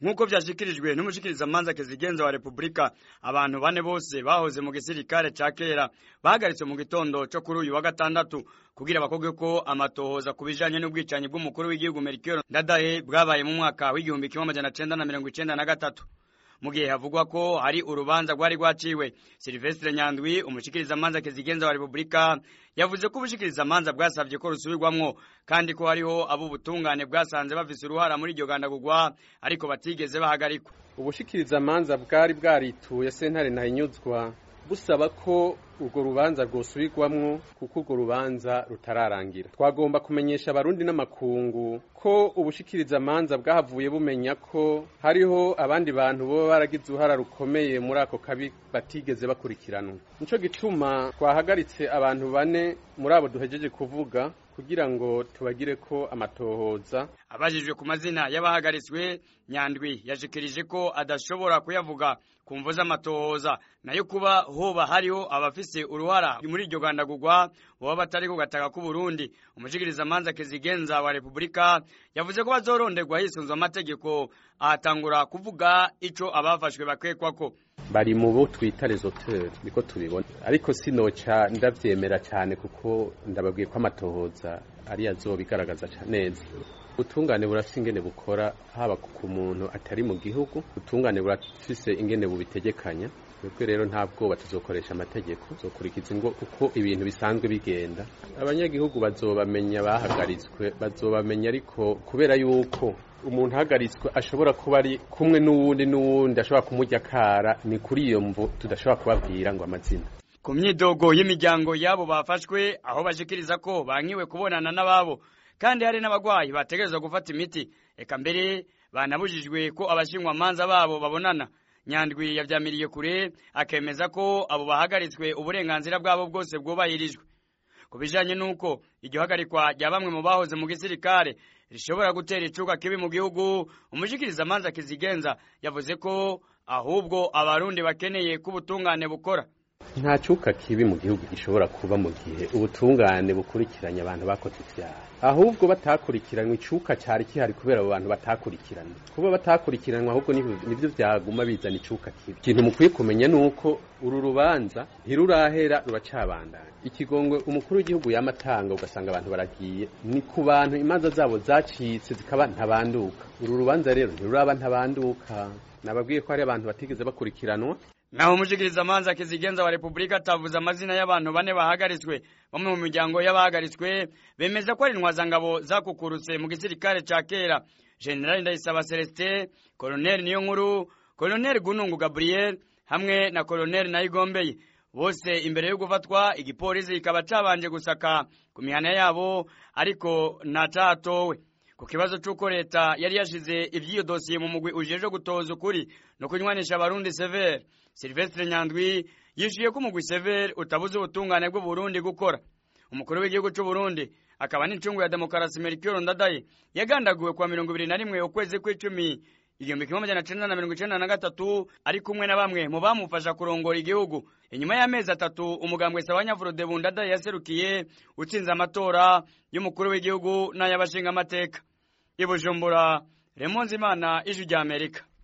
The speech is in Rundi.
nk'uko vyashikirijwe n'umushikirizamanza kezigenza wa repubulika abantu bane bose bahoze mu gisirikare ca kera bahagaritswe mu gitondo co kuri uyu wa gatandatu kugira bakorwe ko amatohoza ku bijanye n'ubwicanyi bw'umukuru w'igihugu Melchior Ndadaye bwabaye mu mwaka w'igihumbi kimwe amajana cenda na mirongo icenda na gatatu mu gihe havugwa ko hari urubanza rwari rwaciwe Silvestre Nyandwi umushikirizamanza kezigenza wa Republika yavuze ko ubushikirizamanza bwasavye ko rusubirwamwo kandi ko hariho abo ubutungane bwasanze bafise uruhara muri iryo gandagurwa ariko batigeze bahagarikwa ubushikirizamanza bwari bwarituye sentare ntahinyuzwa busaba ko urwo rubanza rwosubirwamwo kuko urwo rubanza rutararangira twagomba kumenyesha abarundi n'amakungu ko ubushikirizamanza bwahavuye bumenya ko hariho abandi bantu boba baragize uruhara rukomeye muri ako kabi batigeze bakurikiranwa nico gituma twahagaritse abantu bane muri abo duhejeje kuvuga kugira ngo tubagire ko amatohoza abajijwe ku mazina y'abahagaritswe nyandwi yashikirije ko adashobora kuyavuga ku mvo z'amatohoza nayo kuba hoba hariho abafise uruhara muri iryo gandagurwa boba batari ku gataka k'u Burundi umushikirizamanza kezigenza wa Republika yavuze ko bazoronderwa hisunzwe amategeko ahatangura kuvuga ico abafashwe bakekwako bari mu bo twita les auteurs niko tubibona ariko sinoca ndavyemera cyane kuko ndababwiye ko amatohoza ari azobigaragaza neza ubutungane burafise ingene bukora haba ku muntu atari mu gihugu ubutungane burafise ingene bubitegekanya twebwe rero nta bwoba tuzokoresha amategeko zokurikiza ingo uko ibintu bisanzwe bigenda abanyagihugu bazobamenya bahagaritswe bazobamenya ariko kubera yuko umuntu ahagaritswe ashobora kuba ari kumwe n'uwundi n'uwundi ashobora kumurya akara ni kuri iyo mvu tudashobora kubabwira ngo amazina ku myidogo y'imiryango y'abo bafashwe aho bashikiriza ko bankiwe kubonana n'ababo kandi hari n'abagwayi bategerezwa gufata imiti eka mbere banabujijwe ko abashinjwamanza babo babonana nyandwi yavyamiriye kure akemeza ko abo bahagaritswe uburenganzira bwabo bwose bwubahirijwe ku bijanye n'uko iryo hagarikwa rya bamwe mu bahoze mu gisirikare rishobora gutera icuka kibi mu gihugu umushikirizamanza kizigenza yavuze ko ahubwo abarundi bakeneye ko ubutungane bukora nta cuka kibi mu gihugu gishobora kuba mu gihe ubutungane bukurikiranye abantu bakoze ivyaha ahubwo batakurikiranywe icuka cari kihari kubera abo bantu batakurikiranywe kuba batakurikiranwe ahubwo nivyo vyaguma bizana icuka kibi ikintu mukwiye kumenya nuko uru rubanza ntirurahera ruracabandanya ikigongwe umukuru w'igihugu yamatanga ugasanga abantu baragiye ni ku bantu imanza zabo zacitse zikaba ntabanduka uru rubanza rero ntiruraba ntabanduka nababwiye ko hari abantu batigeze bakurikiranwa naho umushikirizamanza kizigenza wa Republika atavuze amazina y'abantu bane bahagaritswe bamwe mu miryango y'abahagaritswe bemeza ko ari intwazangabo zakukurutse mu gisirikare ca kera General Ndayisaba Celestin Colonel Niyonkuru Colonel Gunungu Gabriel hamwe na Colonel Nayigombeye bose imbere yo gufatwa igipolisi kikaba cabanje gusaka ku mihana yabo ariko ntacatowe ku kibazo c'uko leta yari yashize ivy'iyo dosiye mu mugwi ujeje gutoza ukuri no kunywanisha abarundi severe Silvestre Nyandwi yishuye ko umugwi severe utabuze ubutungane bw'u Burundi gukora umukuru w'igihugu c'u Burundi akaba n'incungu ya demokarasi Melchior Ndadaye yagandaguwe kwa mirongo ibiri na rimwe ukwezi kw'icumi igihumbi kimwe amajana cenda na mirongo icenda na gatatu ari kumwe na bamwe mu bamufasha kurongora igihugu inyuma y'amezi atatu umugambwe Sabanyavurode Bundadaye yaserukiye utsinze amatora y'umukuru w'igihugu n'ay'abashinga amateka i Bujumbura Remonzimana ijwi rya Amerika